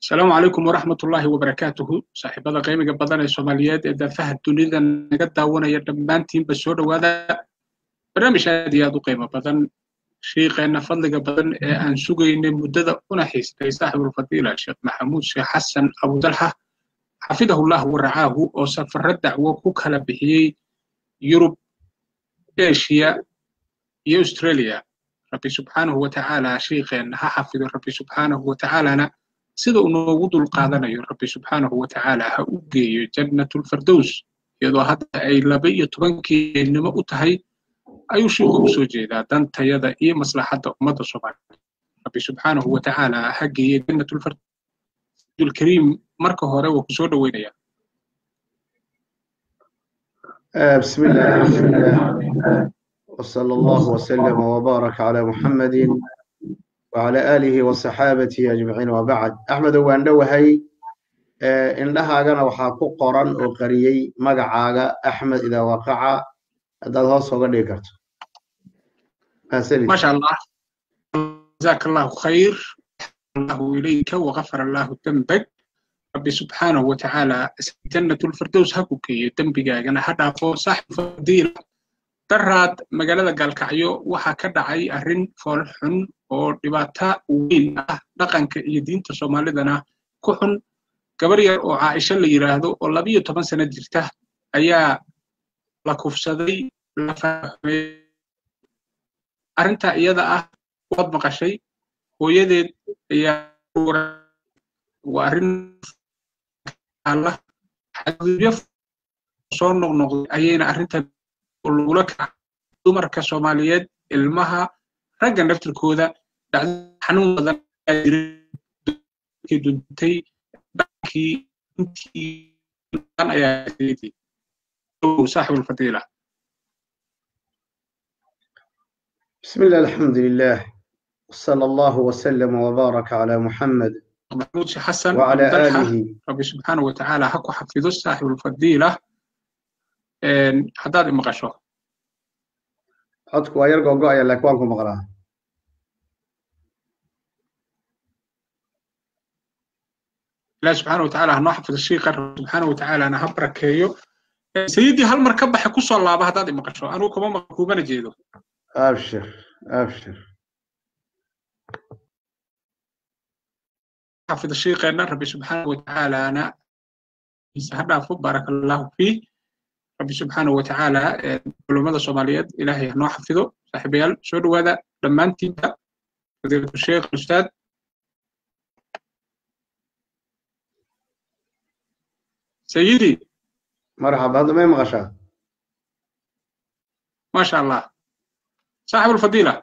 asalaamu calaykum waraxmat ullaahi wabarakaatuhu saaxiibada qiimiga badan ee soomaaliyeed ee daafaha dunida naga daawanaya dhammaantiinba soo dhowaada barnaamij aad iyo aad u qiimo badan shiiqeenna fadliga badan ee aan sugaynay muddada una xiistay saaxibulfadiila sheekh maxamuud sheekh xasan abudalxa xafidahullah waracaahu oo safarro dacwo ku kala bixiyey yurub eshiya iyo australia rabbi subxaanahu watacaala shiiqeenna ha xafido rabbi subxaanahu watacaalana sida uu noogu dul qaadanayo rabbi subxaanahu watacaala ha u geeyo jannatulfardows iyadoo hadda ay laba iyo tobankii nimo u tahay ayuu shiiku u soo jeedaa dantayada iyo maslaxadda ummadda soomaaliya rabbi subxaanahu watacaala ha geeye jannatulfardows marka hore waa ku soo dhoweynaya بسم الله الحمد لله وصلى الله وسلم وبارك على محمد وعلى آله وصحابته أجمعين وبعد أحمد وان دوهي indhahaagana waxaa ku qoran oo qariyey magacaaga axmed idaa waqaca haddaad hoos oga dhigi karto maasha allah jazaaka allahu khayr allahu ilayka wagafar allahu dembag rabbi subxaanahu watacaala jannatulfirdows ha ku geeyo dembigaagana ha dhaafo saaxibu fadiila daraad magaalada gaalkacyo waxaa ka dhacay arrin fool xun oo dhibaato weyn ah dhaqanka iyo diinta soomaalidana ku xun gabar yar oo caaisho la yidhaahdo oo labiyo toban sano jirta ayaa la kufsaday la fahmay arrintaa iyada ah waad maqashay hooyadeed ayaa waa arrin alla xadgudubyo soo noqnoqday ayayna arrinta lagula kaca dumarka soomaaliyeed ilmaha ragga naftirkooda dhacdo xanuun badan duntay dhankii intii ayaa saaxib alfadiila بسم الله الحمد لله وصلى الله وسلم وبارك على محمد محمود شيخ حسن وعلى آله ربي سبحانه وتعالى حكو حفظه صاحب الفضيلة haddaad imaqasho codku waa yar gogo'aya laakiin waan ku maqlaa ilahi subxaana watacaala hanoo xafido shiiqa rabbi subxaana watacaalana ha barakeeyo sayidii hal mar ka baxe kusoo laaba haddaad imaqasho anugu kuma maqan kumana jeedo abshir abshir xafido shiiqeenna rabbi subxaana watacaalana ha dhaafo baaraka allahu fiih rabbi subxaanahu watacaala culummada soomaaliyeed ilaahay hanoo xafido saaxiibayaal soo dhowaada dhammaantiinba fadiilatu sheekh ustaad sayidi marxaba hadda may maqashaa maasha allah saaxib alfadiila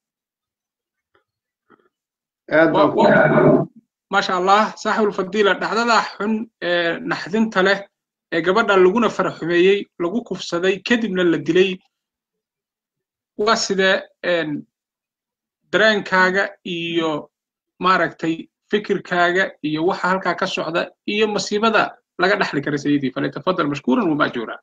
aad maasha allah saaxib alfadiila dhacdadaa xun ee naxdinta leh ee gabadha laguna faraxumeeyey lagu kufsaday kadibna la dilay waa sidee dareenkaaga iyo maaragtay fikirkaaga iyo waxa halkaa ka socda iyo masiibada laga dhexli kara sayidii falyatafadal mashkuuran wamaajuura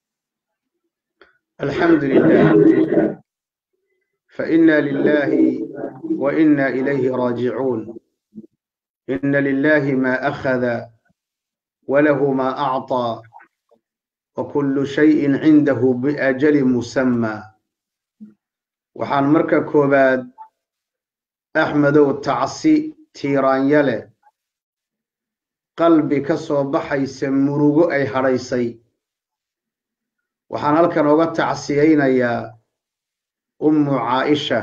الحمد لله فإنا لله وإنا إليه راجعون إن لله ما أخذ وله ما أعطى وكل شيء عنده بأجل مسمى waxaan marka koowaad axmedow tacsi tiiraanyale qalbi ka soo baxaysa murugo ay hadhaysay waxaan halkan oga tacsiyaynayaa ummu caaisha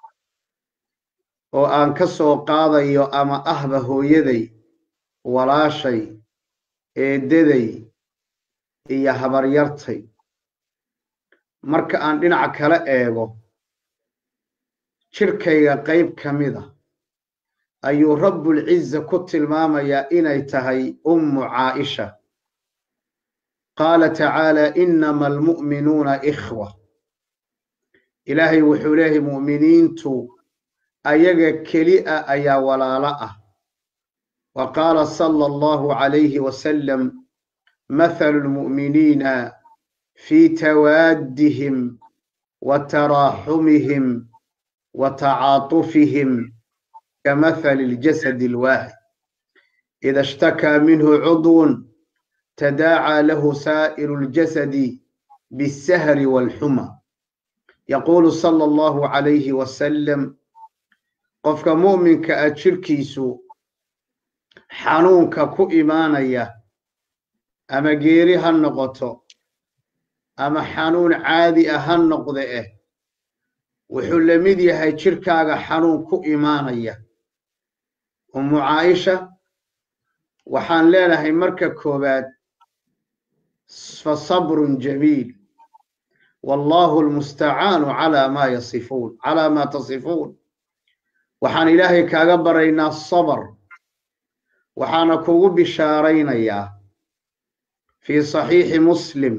oo aan ka soo qaadayo ama ahba hooyaday walaashay eeddaday iyo habaryartay marka aan dhinaca kala eego jidhkayga qayb ka mida ayuu rabbulciza ku tilmaamayaa inay tahay ummu caaisha qaala tacaala inama almu'minuuna ikhwa ilaahay wuxuu leeyahay mu'miniintu ayaga keli a ayaa walaalo ah wa qaala sala allahu calayhi wasalam mathalu lmu'miniina في توادهم وتراحمهم وتعاطفهم كمثل الجسد الواحد ida ishtakaa minhu cudwun tadaacaa lahu saa'iru اljasadi biالsahri wاlxuma yaquulu sala allahu calayhi wasalam qofka mu'minka ah jirkiisu xanuunka ku imaanaya ama geeri ha noqoto ama xanuun caadi ah ha noqde eh wuxuu la mid yahay jirkaaga xanuun ku imaanaya ummu caaisha waxaan leenahay marka koowaad fa sabrun jamiil wallahu almustacaanu calaa maa yasifuun calaa maa tasifuun waxaan ilaahay kaaga baraynaa sabr waxaana kugu bishaaraynayaa fii saxiixi muslim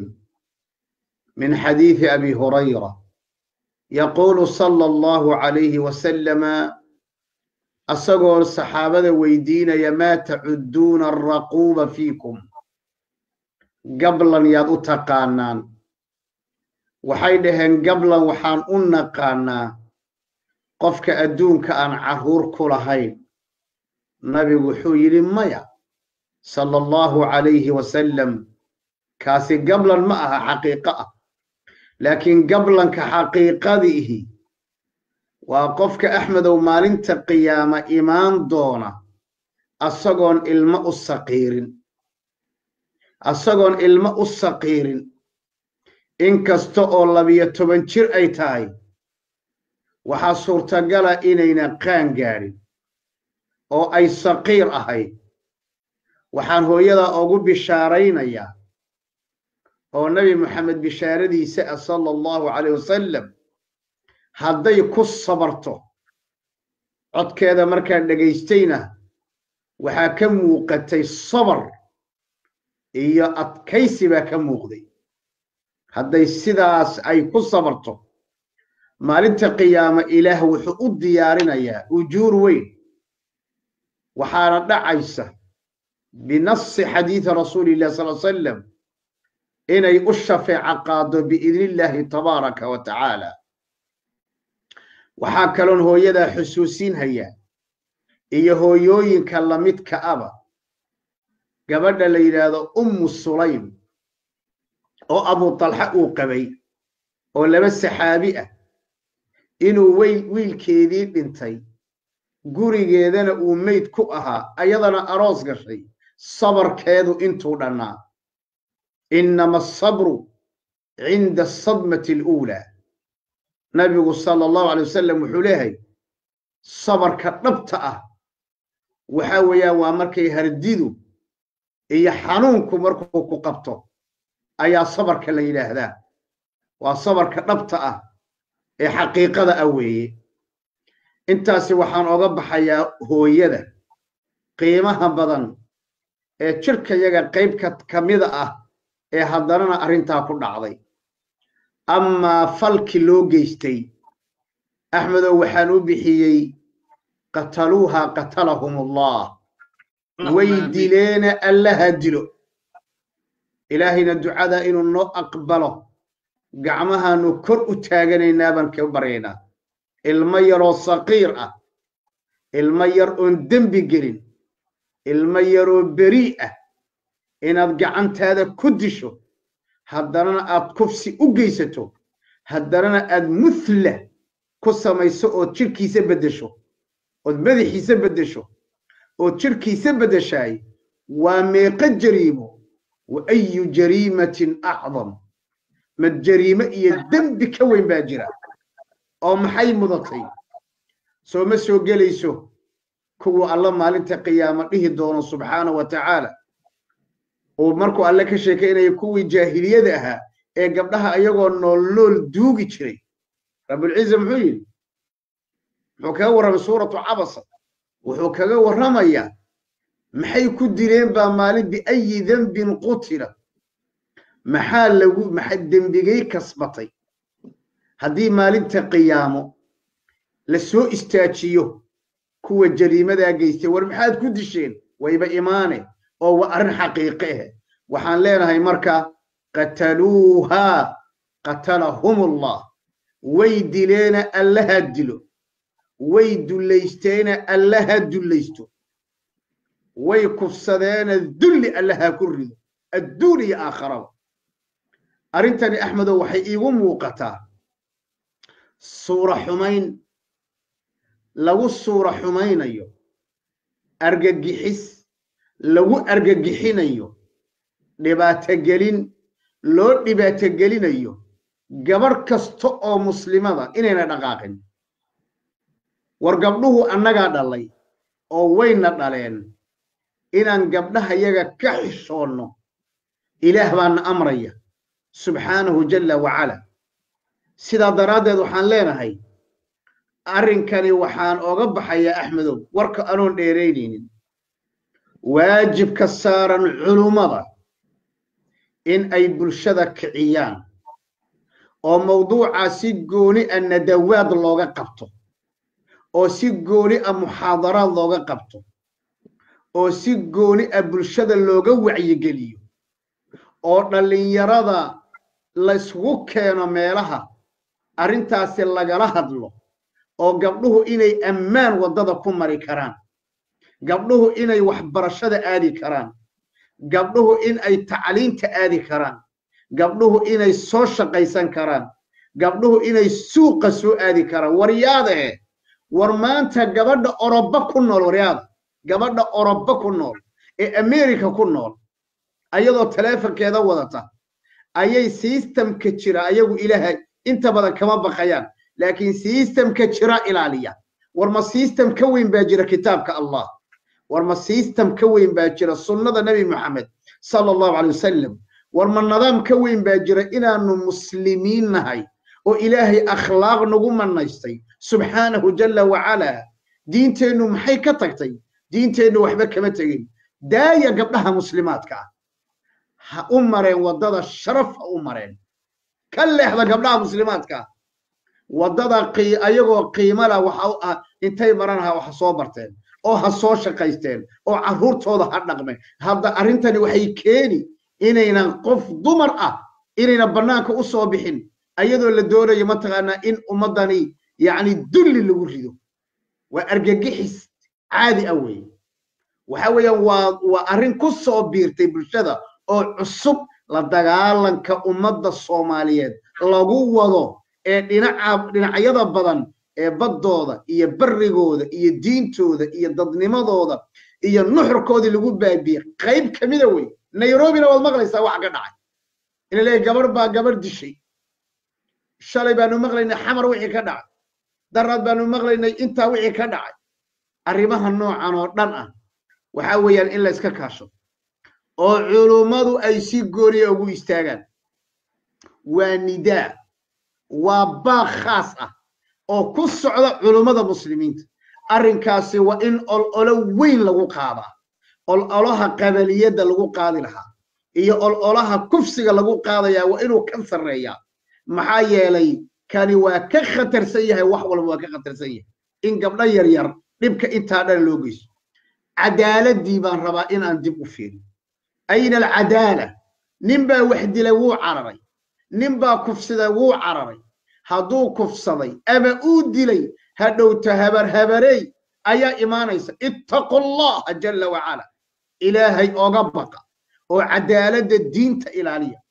min xadiidi abi hurayra yaquulu sala allahu calayhi wasalama asagoo saxaabada weydiinaya maa tacudduuna alraquuba fiikum gablan yaad u taqaanaan waxay dhaheen gablan waxaan u naqaanaa qofka adduunka aan carruur ku lahayn nabigu wuxuu yidhi maya sala allahu calayhi wasalam kaasi gablan ma aha xaqiiqo ah laakiin gablanka xaqiiqadiihi waa qofka axmedow maalinta qiyaama imaan doona asagoon ilmo u saqiirin asagoon ilmo u saqiirin inkasta oo labiyo toban jir ay tahay waxaa suurtagala inayna qaan gaadhin oo ay saqiir ahayd waxaan hooyadaa ugu bishaaraynayaa oo nebi moxamed bishaaradiisa ah sala allahu calayh wasalam hadday ku sabarto codkeeda markaan dhegaystayna waxaa ka muuqatay sabar iyo adkaysi baa ka muuqday hadday sidaas ay ku sabarto maalinta qiyaama ilaah wuxuu u diyaarinayaa ujuur weyn waxaana dhacaysa binasi xadiidi rasuuli illahi sal salam inay u shafeeco qaado biidni illaahi tabaaraka wa tacaala waxaa kaloon hooyadaa xusuusinhayaa iyo hooyooyinka lamidka aba gabadha la yidhaahdo ummu sulaym oo abu talxa uu qabay oo laba saxaabi ah inuu weyl wiilkeedii dhintay gurigeedana uu meyd ku ahaa ayadana aroos gashay sabarkeedu intuu dhannaa innama asabru cinda asadmati aluulaa nabigu sala allahu alay wasalam wuxuu leeyahay sabarka dhabta ah waxa weeyaan waa markay hardidu iyo xanuunku markuu ku qabto ayaa sabarka la yidhaahdaa waa sabarka dhabta ah ee xaqiiqada ah weeye intaasi waxaan oga baxayaa hooyada qiimaha badan ee jirkayaga qaybka ka mida ah ee haddanana arrintaa ku dhacday amaa falki loo geystay axmedow waxaan u bixiyey qataluuha qatalahum allah way dileena allaha dilo ilaahayna ducada inuu noo aqbalo gacmahaanu kor u taaganaynaa baan ka baryaynaa ilmo yaroo saqiir ah ilmo yar oon dembi gelin ilmo yaroo berii ah inaad gacantaada ku disho haddanana aad kufsi u geysato haddanana aad muthla ku samayso ood jirhkiisa beddesho ood madaxiisa beddesho ood jirhkiisa beddeshaay waa meeqo jariimo wa ayu jariimatin acdam mad jariimo iyo dembi ka weyn baa jira oo maxay mudatay soo ma soo gelayso kuwa alla maalinta qiyaamo dhihi doono subxaana wa tacaala uu markuu alle ka sheekaynaya kuwii jaahiliyada ahaa ee gabdhaha ayagoo nool nool duugi jiray rabulciza muxuu yidhi muxuu kaga warramay suuratu cabasa wuxuu kaga warramayaa maxay ku dileen baa maalin biayi dembin qutila maxaa lagu maxa dembigay kasbatay haddii maalinta qiyaamo la soo istaajiyo kuwa jariimadaa geystay war maxaad ku disheen wayba imaane oo waa arrin xaqiiqe ah waxaan leenahay marka qataluuhaa qatalahum allah way dileena allaha dilo way dullaysteena allaha dullaysto way kufsadeena dulli allaha ku rido adduun iyo aakharaba arrintani axmedow waxay iigu muuqataa suura xumayn lagu suura xumaynayo argagixis lagu argagixinayo dhibaatogelin loo dhibaatogelinayo gabarh kasta oo muslimada inayna dhaqaaqin war gabdhuhu annagaa dhalay oo wayna dhaleen inaan gabdhaha yaga ka xishoonno ilaah baana amraya subxaanahu jalla wacala sidaa daraaddeed waxaan leenahay arrinkani waxaan oga baxayaa axmedow warka anoon dheeraynaynin waajibka saaran culummada in ay bulshada kiciyaan oo mawduucaa si gooni a nadawaad looga qabto oo si gooni a muxaadaraad looga qabto oo si gooni a bulshada looga wacyigeliyo oo dhallinyarada laysgu keeno meelaha arrintaasi lagala hadlo oo gabdhuhu inay ammaan waddada ku mari karaan gabdhuhu inay waxbarashada aadi karaan gabdhuhu in ay tacliinta aadi karaan gabdhuhu inay soo shaqaysan karaan gabdhuhu inay suuqa soo aadi karaan waryaadahe war maanta gabadha oroba ku nool waryaada gabadha oroba ku nool ee america ku nool ayadoo taleefonkeeda wadata ayay sistamka jira ayagu ilaahay inta badan kama baqayaan laakiin sistamka jira ilaaliya war ma sistam ka weyn baa jira kitaabka allah war ma sistam ka weyn baa jira sunnada nebi moxamed sala allahu calay wasalam war ma nidaam ka weyn baa jira inaanu muslimiin nahay oo ilaahay akhlaaq nagu manaystay subxaanahu jalla wacalaa diinteennu maxay ka tagtay diinteennu waxba kama tegin daaya gabdhaha muslimaadka ah ha u mareen waddada sharaf ha u mareen ka leexda gabdhaha muslimaadka ah waddada ayagoo qiimala waxa intay maranaha waxa soo barteen oo ha soo shaqaysteen oo carruurtooda ha dhaqmeen hadda arrintani waxay keeni inaynan qof dumar ah inayna bannaanka u soo bixin ayadoo la doonayo mataqaanaa in ummaddani yacni dulli lagu rido waa argagixis caadi ah weeye waxa weeyaan waa waa arrin ku soo biirtay bulshada oo cusub la dagaalanka ummadda soomaaliyeed lagu wado ee dhinaca dhinacyada badan ee baddooda iyo barrigooda iyo diintooda iyo dadnimadooda iyo nuxurkoodii lagu baabiyey qayb ka mida wey nairobina waad maqlaysaa waxa ka dhacay ina leeyahy gabarh baa gabarh dishay shalay baanu maqlaynay xamar wixii ka dhacay daraad baanu maqlaynay intaa wixii ka dhacay arrimaha noocan oo dhan ah waxa weeyaan in la iska kaasho oo culummadu ay si gooniya ugu istaagaan waa nidaa waa baaq khaas ah oo ku socda culummada muslimiinta arrinkaasi waa in ololo weyn lagu qaadaa ololaha qabaliyadda lagu qaadi lahaa iyo ololaha kufsiga lagu qaadayaa waa inuu ka sarreeyaa maxaa yeelay kani waa ka khatarsan yahay wax walba waa ka khatarsan yahay in gabdho yar yar dhibka intaa dhan loo geyso cadaaladdii baan rabaa in aan dib u fiirin ayna alcadaala nin baa wax dilay wuu cararay nin baa kufsaday wuu cararay hadduu kufsaday ama uu dilay hadhowta habar habarey ayaa imaanaysa ittaqu allaha jalla wacala ilaahay oga baqa oo cadaaladda diinta ilaaliya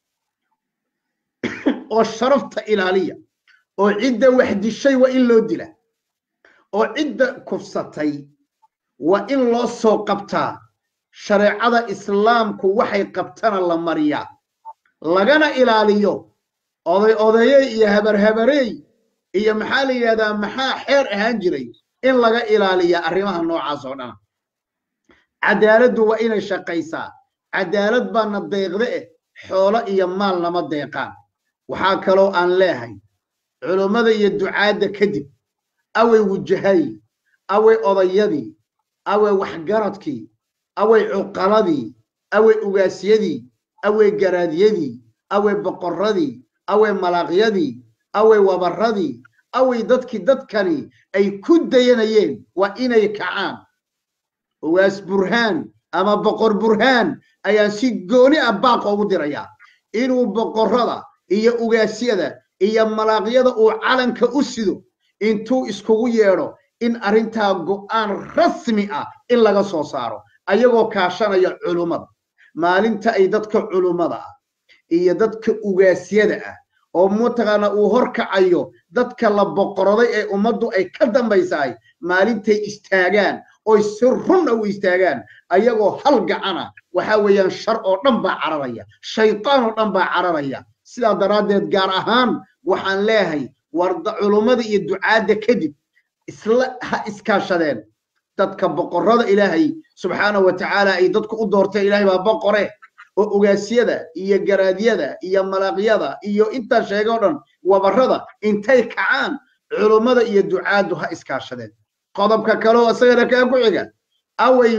oo sharafta ilaaliya oo cidda wax dishay waa in loo dila oo cidda kufsatay waa in loo soo qabtaa shareecada islaamku waxay qabtana la mariyaa lagana ilaaliyo oday odaye iyo habarhabarey iyo maxaa la yidhahdaa maxaa xeer ahaan jiray in laga ilaaliya arrimaha noocaas oo dhana cadaaladdu waa inay shaqaysaa cadaalad baana deeqde eh xoolo iyo maal nama deeqaan waxaa kaloo aan leehay culummada iyo ducaadda kadib away wujahay away odayadii away waxgaradkii away cuqaladii away ugaasyadii away garaadyadii away boqorradii away malaaqyadii away wabarradii away dadkii dadkani ay ku dayanayeen waa inay kacaan ugaas burhaan ama boqor burhaan ayaan si gooni ah baaqa ugu dirayaa inuu boqorrada iyo ugaasyada iyo malaaqyada uu calanka u sido intuu iskugu yeedho in arrintaa go'aan rasmi ah in laga soo saaro ayagoo kaashanaya culummada maalinta ay dadka culummada ah iyo dadka ugaasyada ah oo mataqaana uu horkacayo dadka la boqoroday ee ummaddu ay ka dambaysahay maalintay istaagaan oy si runna u istaagaan ayagoo hal gacana waxaa weeyaan shar oo dhan baa cararaya shaytaan oo dhan baa cararaya sidaa daraaddeed gaar ahaan waxaan leeyahay warda culummada iyo ducaadda kadib isla ha iskaashadeen dadka boqorrada ilaahay subxaanahu wa tacaala ay dadku u doorteen ilaahay baa boqore oo ogaasyada iyo garaadyada iyo malaqyada iyo intaa sheegay oo dhan wabarrada intay kacaan culummada iyo ducaaddu ha iskaashadeen qodobka kale oo isagana kaa ku xiga away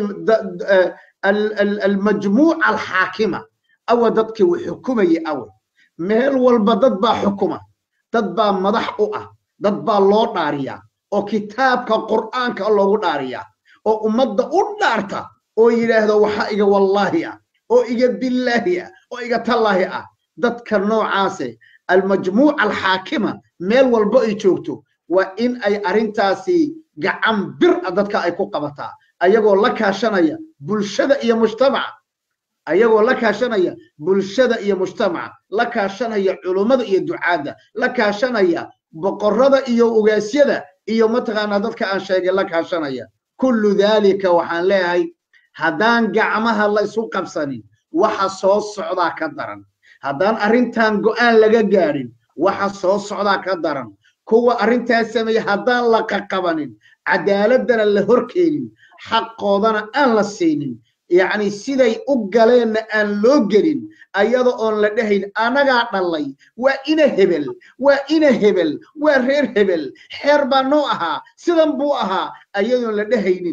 almajmuuca alxaakima awa dadkii uu xukumayay away meel walba dad baa xukuma dad baa madax u ah dad baa loo dhaariyaa oo kitaabka qur'aanka loogu dhaariyaa oo ummadda u dhaarta oo yidhaahdo waxa iga wallaahi ah oo iga billaahi ah oo iga tallaahi ah dadka noocaase almajmuuca alxaakima meel walba ay joogto waa in ay arrintaasi gacan bir a dadka ay ku qabataa ayagoo la kaashanaya bulshada iyo mujtamaca ayagoo la kaashanaya bulshada iyo mujtamaca la kaashanaya culummada iyo ducaadda la kaashanaya boqorrada iyo ogaasyada iyo mataqaanaa dadka aan sheegay la kaashanaya kullu daalika waxaan leeyahay haddaan gacmaha la isu qabsanin waxa soo socdaa ka daran haddaan arrintan go'aan laga gaadhin waxa soo socdaa ka daran kuwa arrintaas sameeya haddaan la qaqabanin cadaaladana la horkeenin xaqoodana aan la siinin yacni siday u galeenna aan loo gelin ayada oon la dhahayn anagaa dhallay waa ina hebel waa ina hebel waa reer hebel xeer baa noo ahaa sidan buu ahaa ayadoon la dhahaynin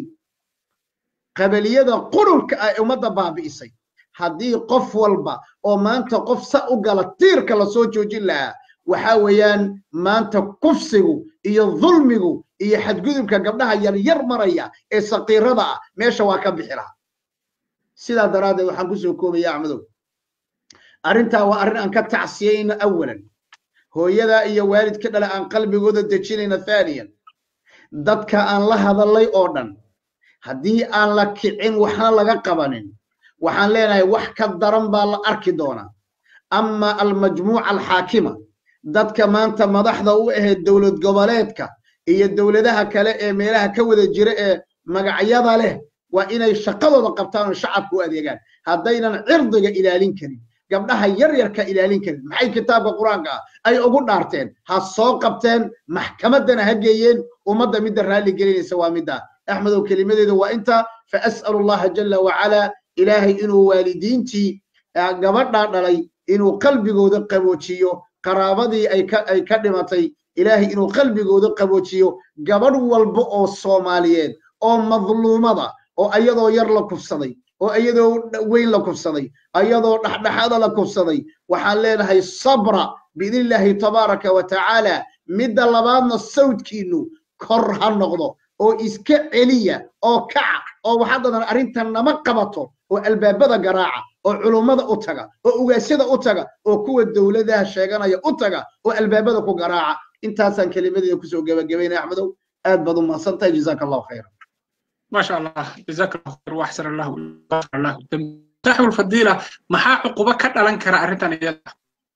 qabaliyada qurunka ah ee ummadda baabi'isay haddii qof walba oo maanta qof sa u gala tiirka lasoo joojin lahaa waxaa weeyaan maanta kufsigu iyo dulmigu iyo xadgudubka gabdhaha yaryar maraya ee saqiirada ah meesha waa ka bixi lahaa sidaa daraaddeed waxaan kusoo koobaya axmedow arrintaa waa arrin aan ka tacsiyayno awalan hooyadaa iyo waalidka dhale aan qalbigooda dejinayna thaaniyan dadka aan la hadallay oo dhan haddii aan la kicin waxna laga qabanin waxaan leenahay wax ka daran baa la arki doonaa ama almajmuuca alxaakima dadka maanta madaxda u ahayd dowlad goboleedka iyo dowladaha kale ee meelaha ka wada jira ee magacyada leh waa inay shaqadooda qabtaan oo shacabka u adeegaan haddaynan cirdiga ilaalin karin gabdhaha yaryarka ilaalin karin maxay kitaabka qur-aanka ah ay ugu dhaarteen ha soo qabteen maxkamaddana ha geeyeen ummadda midda raalli gelinaysa waa midda axmedow kelimadeeda waa inta fa as'alu allaha jala wacalaa ilaahay inuu waalidiintii gabadhaa dhalay inuu qalbigooda qaboojiyo qaraabadii ay ka ay ka dhimatay ilaahay inuu qalbigooda qaboojiyo gabadh walba oo soomaaliyeed oo madluumada oo ayadoo yar la kufsaday oo ayadoo weyn la kufsaday ayadoo dhexdhexaada la kufsaday waxaan leenahay sabra biidnillaahi tabaaraka wa tacaala midda labaadna sawdkiinu kor ha noqdo oo iska celiya oo kaca oo waxaa dadan arrintan nama qabato oo albaabada garaaca oo culummada u taga oo ugaasyada u taga oo kuwa dowladaha sheeganaya u taga oo albaabada ku garaaca intaasaan kelimadeeda kusoo gebagabaynaya axmedow aad baad u mahadsantahay jazaaka allahu khayra ما شاء الله جزاك الله خير واحسن الله وغفر الله الذنب صاحب الفضيله maxaa cuquba ka dhalan kara arrintan iyada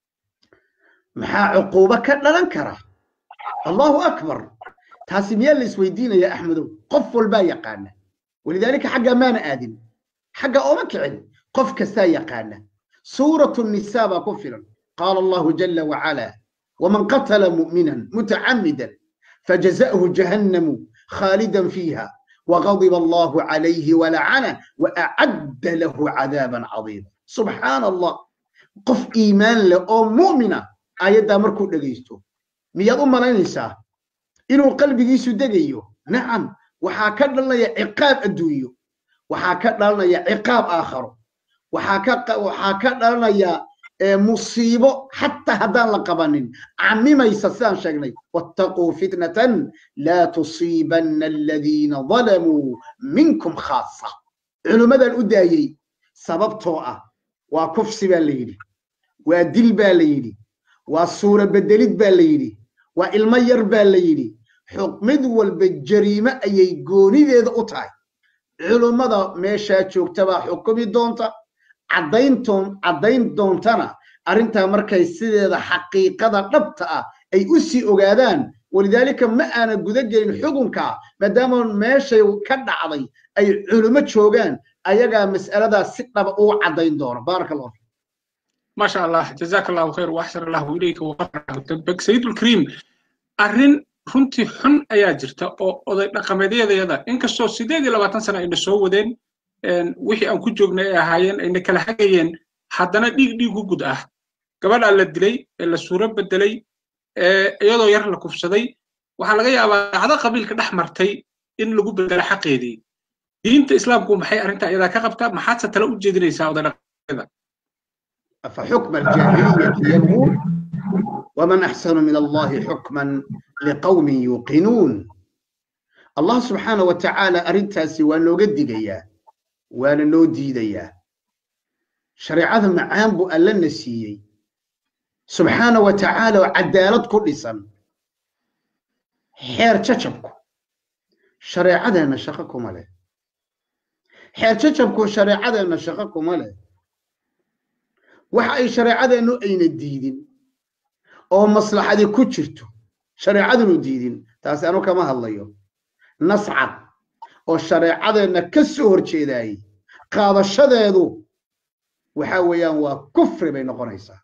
maxaa cuquubo ka dhalan kara allahu akbar taasi miyaa la isweydiinaya axmedow qof walbaa yaqaana walidaalika xagga maana aadin xagga ooma kicin qof kastaa yaqaana suuratu nisaa baa ku filan qaala allahu jala wacala waman qatala mu'minan mutacamidan fajaza'hu jahannamu khaalidan fiiha وغضب الله عليه ولعنه وأعد له عذابا عظيما سبحان الله قف إيمان له أو مؤمنة آيات مركو دقيستو مياد أم لنسا إنه قلبي يسو دقيو نعم وحاكد لنا عقاب الدويو وحاكد لنا عقاب آخر وحاكد لنا مصيبة حتى هدان لقبانين عمي ما يسسان شغني واتقوا فتنة لا تصيبن الذين ظلموا منكم خاصة علماء الأدايي سبب توعة وكفس بالليلي ودل بالليلي وصورة بدلت بالليلي وإلمير بالليلي mid walba jariime ayay goonideeda u tahay culummada meeshaa joogta baa xukumi doonta caddayntoon caddayn doontana arrintaa markay sideeda xaqiiqada dhabta ah ay u sii ogaadaan walidaalika ma aana guda gelin xukunka maadaama meeshay ka dhacday ay culummo joogaan ayagaa mas'aladaas si dhaba ugu caddayn doona baaraka allahu fiik ما شاء الله جزاك الله خير واحسن الله اليك وغفر له ذنبك سيد الكريم arrin runtii xun ayaa jirta oo oday dhaqameedyadayada inkastoo sideed iyo labaatan sana ayna soo wadeen wixii aan ku joognay ay ahaayeen ayna kala hagayeen haddana dhiig dhiigu gud ah gabadhaa la dilay ee la suuro bedelay iyadoo yar la kufsaday waxaa laga yaabaa dhacdo qabiilka dhex martay in lagu bedelo xaqeedii diinta islaamku maxay arrintaa iyadaa ka qabtaa maxaadse tala u jeedinaysaa oday dhaqameedyada فحكم الجاهلية يبغون ومن أحسن من الله حكما لقوم يوقنون الله سبحانه وتعالى أرنتاسي وأنه قد دقيا وأنا نو ديديا شريعة معان بو ألا نسيي سبحانه وتعالى وعدالة كل سن حير تشبكو شريعة نشقكم عليه حير تشبكو شريعة نشقكم عليه waxa ay shareecadeennu ayna diidin oo maslaxadii ku jirto shareecadunu diidin taasi anu kama hadlayo nascad oo shareecadeenna ka soo horjeedaayey qaadashadeedu waxa weeyaan waa kufri bay noqonaysaa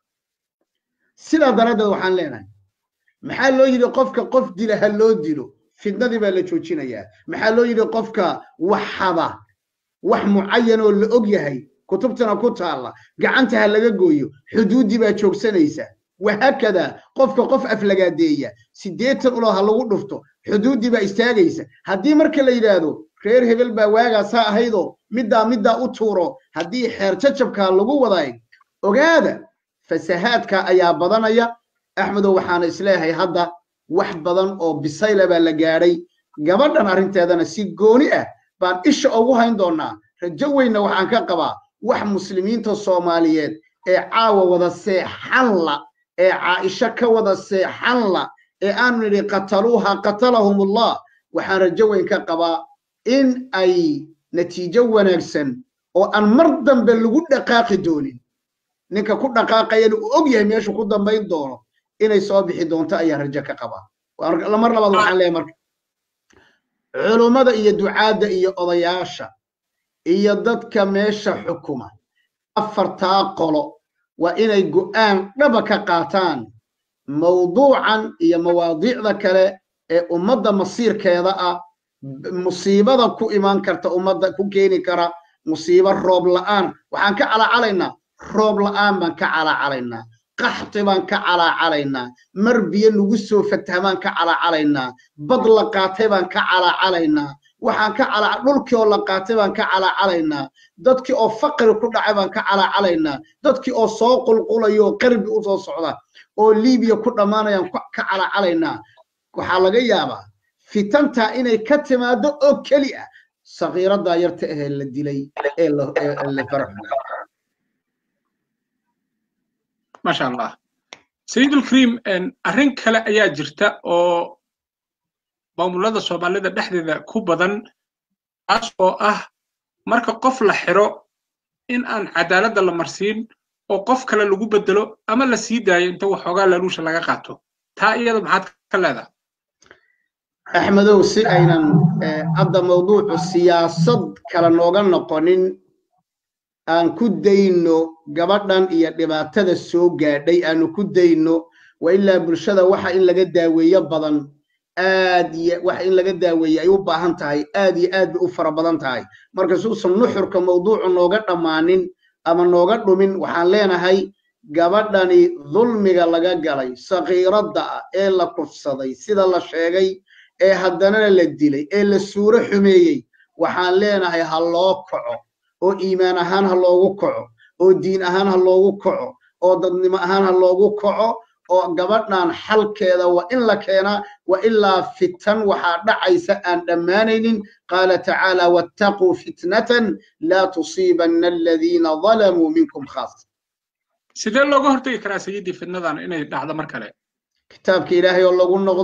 sidaa daraaddeed waxaan leenahay maxaa loo yidhi qofka qof dila ha loo dilo fitnadii baa la joojinayaa maxaa loo yidhi qofka wax haba wax mucayan oo la og yahay kutubtana ku taalla gacanta ha laga gooyo xuduuddii baa joogsanaysa wahaakadaa qofka qof aflagaadeeya siddeetan ulo ha lagu dhufto xuduuddii baa istaagaysa haddii marka la yidhaahdo reer hebel baa waagaasaa ahaydoo middaa middaa u tuuro haddii xeer jajabkaa lagu wadaay ogaada fasahaadka ayaa badanaya axmedow waxaana isleeyahay hadda wax badan oo bisayla baa la gaadhay gabadhan arrinteedana si gooni ah baan isha ugu hayn doonnaa rajo weynna waxaan ka qabaa wax muslimiinta soomaaliyeed ee caawa wada seexanla ee caaisho ka wada seexanla ee aanu nidhi qataluuha qatalahumullah waxaan rajo weyn ka qabaa in ay natiijo wanaagsan oo aan mar dambe lagu dhaqaaqi doonin ninka ku dhaqaaqayana uu og yahay meeshu ku dambayn doono inay soo bixi doonto ayaan rajo ka qabaa mar labaad waxaan leeyahay marka culummada iyo ducaadda iyo odayaasha iyo dadka meesha xukuma afartaa qolo waa inay go'aan dhaba ka qaataan mawduucan iyo mawaadiicda kale ee ummadda masiirkeeda ah musiibada ku imaan karta ummadda ku keeni kara musiibo roob la'aan waxaan ka calaacalaynaa roob la'aan baan ka calaacalaynaa qaxti baan ka calaacalaynaa mar biyo nagu soo fataha baan ka calaacalaynaa bad la qaatay baan ka calaacalaynaa waxaan ka cala dhulkii oo la qaatay baan ka calaacalaynaa dadkii oo faqri ku dhacay baan ka calaacalaynaa dadkii oo soo qulqulaya oo qarbi u soo socda oo liibiya ku dhammaanayaan ka calaacalaynaa waxaa laga yaabaa fitantaa inay ka timaado oo keli ah sakiiraddaa yarta ahee la dilay ee la faraxuga maasha allah sayidulkariim arrin kale ayaa jirta oo maamulada soomaalida dhexdeeda ku badan taas oo ah marka qof la xiro in aan cadaaladda la marsiin oo qof kale lagu bedelo ama la sii daayo inta waxoogaa laluusha laga qaato taa iyada maxaad ka leedahay axmedow si aynan hadda mawduucu siyaasad kale nooga noqonin aan ku dayno gabadhan iyo dhibaatada soo gaadhay aanu ku dayno wa ilaa bulshada waxa in laga daaweeyo badan aad iyo wax in laga daaweeye ay u baahan tahay aad iyo aad bay u fara badan tahay marka suusan nuxurka mawduucu nooga dhammaanin ama nooga dhumin waxaan leenahay gabadhani dulmiga laga galay sakiiradda ah ee la kufsaday sida la sheegay ee haddanana la dilay ee la suuro xumeeyey waxaan leenahay ha loo kaco oo iimaan ahaan ha loogu kaco oo diin ahaan ha loogu kaco oo dadnimo ahaan ha loogu kaco oo gabadhan xalkeeda waa in la keenaa wa ilaa fitan waxaa dhacaysa aan dhammaanaynin qaala tacaala wattaquu fitnatan laa tusiibanna aladiina dalamuu minkum khaas sidee looga hortagi karaa sayidii fitnadan inay dhacdo mar kale kitaabka ilaahay oo lagu noqdo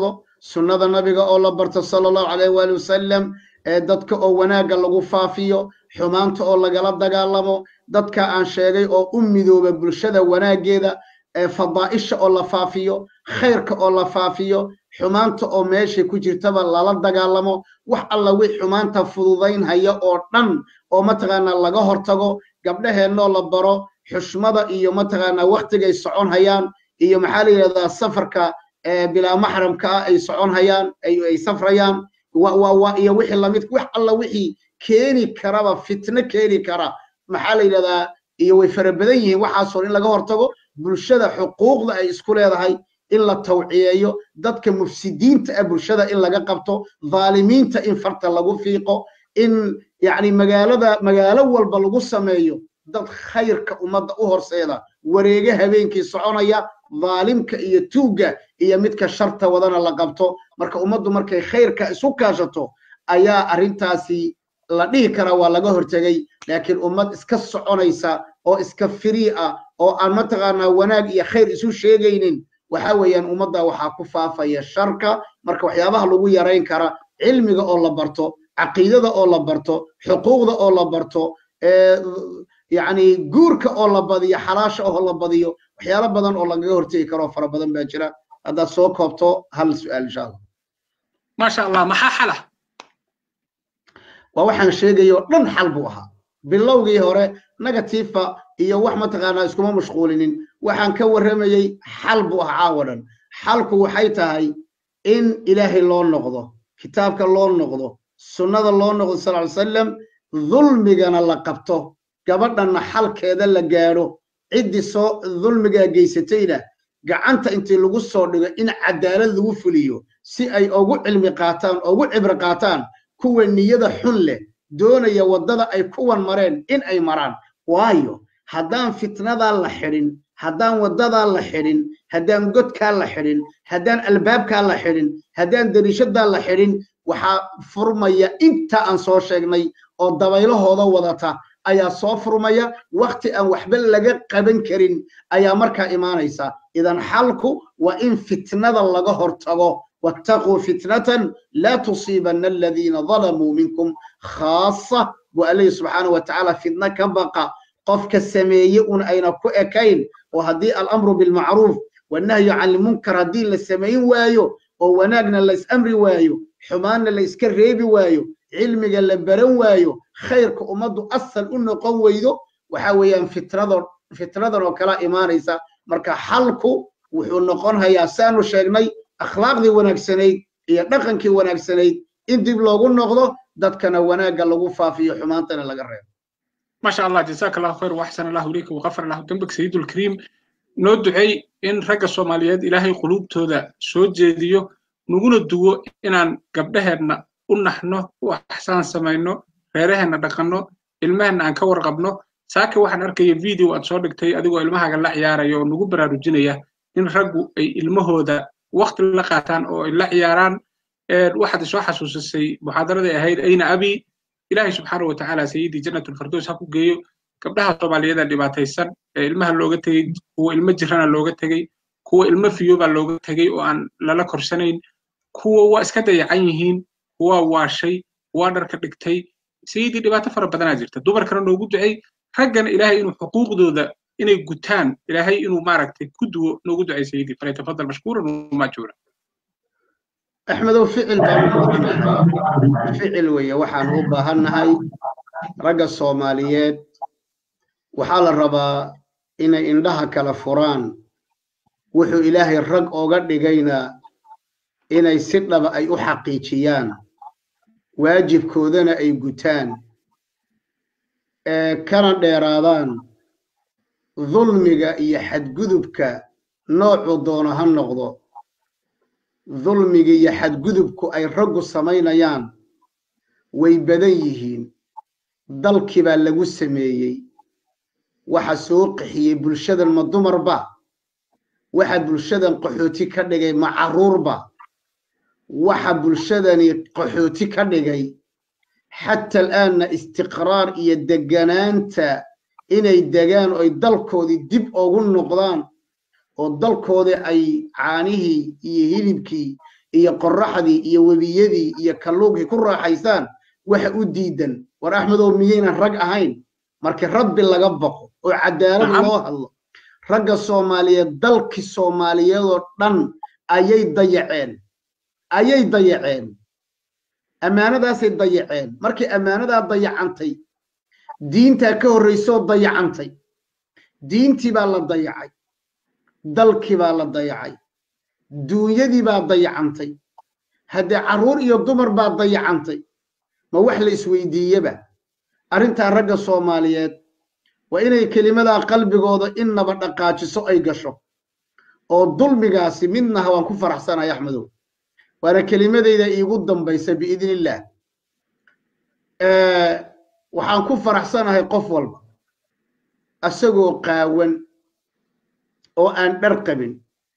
sunnada nabiga oo la barto sala allahu calayh waali wasalam ee dadka oo wanaagga lagu faafiyo xumaanta oo lagala dagaalamo dadka aan sheegay oo u midooba bulshada wanaaggeeda ee fadaa'isha oo la faafiyo khayrka oo la faafiyo xumaanta oo meesha ku jirtaba lala dagaalamo wax alla wix xumaanta fududaynhaya oo dhan oo mataqaanaa laga hortago gabdhaheennoo la baro xushmada iyo mataqaanaa waktigay socon hayaan iyo maxaa la yidhahdaa safarka bilaa maxramka ah ay socon hayaan ay safrayaan iyo wixii lamid wax alla wixii keeni karaba fitno keeni kara maxaa la yidhahdaa iyo way fara badan yihiin waxaasoo in laga hortago bulshada xuquuqda ay isku leedahay in la tawciyeeyo dadka mufsidiinta ah bulshada in laga qabto dhaalimiinta in farta lagu fiiqo in yacni magaalada magaalo walba lagu sameeyo dad khayrka ummadda u horseeda wareege habeenkii soconaya dhaalimka iyo tuugga iyo midka sharta wadana la qabto marka ummaddu markay khayrka isu kaashato ayaa arrintaasi la dhihi karaa waa laga hortegay laakiin ummad iska soconaysa oo iska firii ah oo aan mataqaanaa wanaag iyo khayr isu sheegaynin waxa weeyaan ummadda waxaa ku faafaya sharka marka waxyaabaha lagu yarayn kara cilmiga oo la barto caqiidada oo la barto xuquuqda oo la barto yacni guurka oo la badiyo xalaasha oo la badiyo waxyaalo badan oo lagaga hortegi karo fara badan baa jira haddaad soo koobto hal su'aal insha allah maasha allah maxaa xala waa waxaan sheegayoo dhan xal buu ahaa bilowgii hore negatifa iyo wax mataqaanaa iskuma mashquulinin waxaan ka warramayey xal buu ahaa caawa dhan xalku waxay tahay in ilaahay loo noqdo kitaabka loo noqdo sunnada loo noqdo sal ly salam dulmigana la qabto gabadhanna xalkeeda la gaadho ciddii soo dulmigaa geysatayna gacanta intii lagu soo dhigo in cadaalad lagu fuliyo si ay ugu cilmi qaataan ugu cibro qaataan kuwa niyada xun leh doonaya waddada ay kuwan mareen in ay maraan waayo haddaan fitnadaa la xidhin haddaan waddadaa la xidhin haddaan godkaa la xidhin haddaan albaabkaa la xidhin haddaan dariishadaa la xidhin waxaa furmaya inta aan soo sheegnay oo dabaylahooda wadata ayaa soo furmaya wakti aan waxba laga qaban karin ayaa markaa imaanaysa idan xalku waa in fitnada laga hortago wattaquu fitnatan laa tusiibanna aladiina dalamuu minkum khaasa buu allahi subxaanahu watacaala fitna ka baqa qofka sameeye un ayna ku ekayn oo haddii alamru bilmacruuf wannahyu can ilmunkar haddii la samayn waayo oo wanaagna la is amri waayo xumaanna la iska reebi waayo cilmiga la baran waayo khayrka ummaddu asal u noqon weydo waxa weeyaan fitnado fitnadan oo kala imaanaysa marka xalku wuxuu noqon hayaa saanu sheegnay akhlaaqdii wanaagsanayd iyo dhaqankii wanaagsanayd in dib loogu noqdo dadkana wanaagga lagu faafiyo xumaantana laga reebo maasha allah jazaaka allahu khayr waxsan allahu ilayka waqafar allahu dambak sayidulkariim noo ducey in ragga soomaaliyeed ilaahay quluubtooda soo jeediyo naguna duwo inaan gabdhaheenna u naxno u axsaan samayno reeraheenna dhaqanno ilmaheenna aan ka warqabno saaka waxaan arkaya video aad soo dhigtay adigoo ilmahaaga la ciyaaraya oo nagu baraarujinaya in raggu ay ilmahooda wakti la qaataan oo ay la ciyaaraan waxaad isoo xasuusisay muxaadaradii ahayd ayna abi ilaahay subxaana wa tacaala sayidii jannatulfardows ha ku geeyo gabdhaha soomaaliyeeda dhibaataysan ee ilmaha looga tegey kuwa ilmo jirana looga tegey kuwa ilmo fiyoobaa looga tegey oo aan lala korsanayn kuwa waa iska dayacan yihiin kuwa waashay kuwa dharka dhigtay sayidii dhibaato fara badanaa jirta dumarkana noogu ducey raggana ilaahay inuu xuquuqdooda inay gutaan ilaahay inuu maaragtay ku duwo noogu ducay sayidii falyatafadal mashkuuran wamaajuura axmedow ficil baan u baahannahay ficil weeye waxaan u baahannahay ragga soomaaliyeed waxaa la rabaa inay indhaha kala furaan wuxuu ilaahay rag ooga dhigayna inay si dhaba ay u xaqiijiyaan waajibkoodana ay gutaan ee kana dheeraadaan dulmiga iyo xadgudubka noocuu doono ha noqdo dulmiga iyo xadgudubku ay raggu samaynayaan way badan yihiin dalkii baa lagu sameeyey waxa soo qixiyey bulshadan ma dumarba waxa bulshadan qaxooti ka dhigay ma carruurba waxa bulshadani qaxooti ka dhigay xata al'aanna istiqraar iyo deganaanta inay degaan oo ay dalkoodii dib ugu noqdaan oo dalkoodii ay caanihii iyo hilibkii iyo qorraxdii iyo webiyadii iyo kalluunkii ku raaxaystaan waxa u diidan war axmedow miyaynan rag ahayn markii rabbi laga baqo oo cadaalad loo hadlo ragga soomaaliyeed dalkii soomaaliyeedoo dhan ayay dayaceen ayay dayaceen ammaanadaasay dayaceen markii ammaanadaa dayacantay diintaa ka horraysoo dayacantay diintii baa la dayacay dalkii baa la dayacay duunyadii baa dayacantay haddee carruur iyo dumar baa dayacantay ma wax la isweydiiyeba arrintaa ragga soomaaliyeed waa inay kelimadaa qalbigooda innaba dhaqaajiso ay gasho oo dulmigaasi midnaha waan ku faraxsanahay axmedow waana kelimadayda iigu dambaysa biidnillaah waxaan ku faraxsanahay qof walba asagoo qaawan oo aan dhar qabin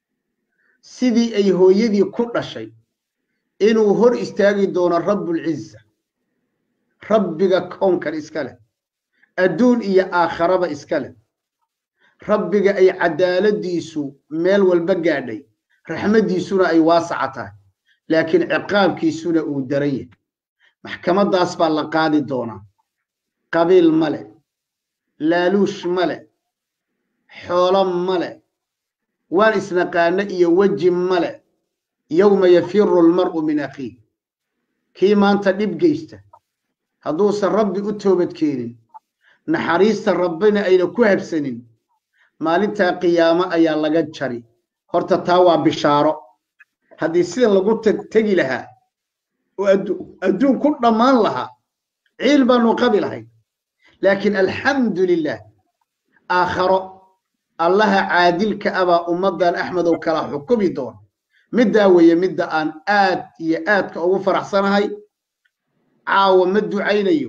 sidii ay hooyadii ku dhashay inuu hor istaagi doono rabbulciza rabbiga kownkan iska leh adduun iyo aakharaba iska leh rabbiga ay cadaaladiisu meel walba gaadhay raxmaddiisuna ay waasaca tahay laakiin ciqaabkiisuna uu daran yahay maxkamaddaas baa la qaadi doonaa qabiil ma leh laaluush ma leh xoolo ma leh waan isnaqaano iyo weji ma leh yowma yafiru almar'u min akhiih kii maanta dhib geysta hadduusan rabbi u toobadkeenin naxariista rabbina ayna ku habsanin maalintaa qiyaamo ayaa laga jari horta taa waa bishaaro haddii sida lagu tegi lahaa oo adduun ku dhammaan lahaa ciil baanu qabi lahayn laakiin alxamdu lilah aakharo allaha caadilka abaa ummaddan axmedow kala xukumi doona middaa weeye midda aan aad iyo aadka ugu faraxsanahay caawa ma ducaynayo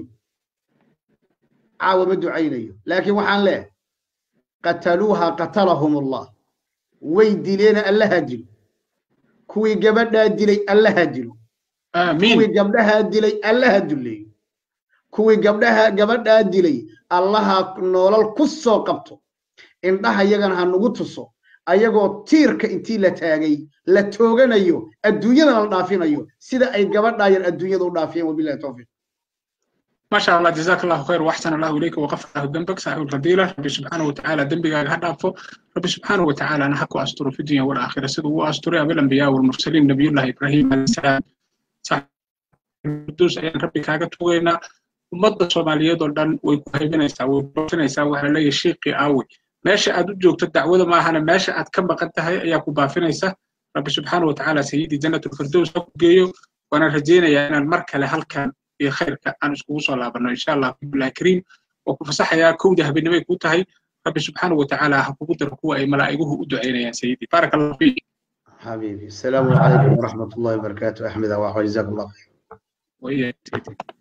caawa ma ducaynayo laakiin waxaan leehay qataluuha qatalahum allah way dileena allaha dilo kuwii gabadhaa dilay allaha dilo kuwii gabdhahaa dilay allaha duleeyo kuwii gabdhaha gabadhaa dilay allaha noolal ku soo qabto indhaha yagana ha nagu tuso ayagoo tiirka intii la taagay la tooganayo adduunyadana la dhaafinayo sida ay gabadhaa yar adduunyada u dhaafiyeen wabillahi tawfiiq ما شاء الله جزاك الله خير واحسن الله اليك وغفر له ذنبك صاحب الفضيله ربي سبحانه وتعالى ذنبك هدافه ربي سبحانه وتعالى انا حكو استر في الدنيا والاخره سيده هو استر بالانبياء والمرسلين نبي الله ابراهيم عليه السلام صاحب القدوس ايان ربي كاغا توغينا ummadda soomaaliyeed oo dhan way ku haybinaysaa way baafinaysaa waxaa leeyahay shiiqii aawi meesha aad u joogto dacwada maahana meesha aad ka maqan tahay ayaa ku baafinaysa rabbi subxaana watacaala sayidii janatulfirdows ha ku geeyo waana rajaynayaa inaan mar kale halkan iyo khayrka aan iskugu soo laabanno insha allah billahi kariim oo ku fasaxayaa kowda habeenimay ku tahay rabbi subxaana watacaala ha kugu daro kuwa ay malaa'iguhu u ducaynayaan sayidii baaraka allahu fiik حبيبي السلام عليكم ورحمة الله وبركاته أحمد وجزاك الله خير وإياك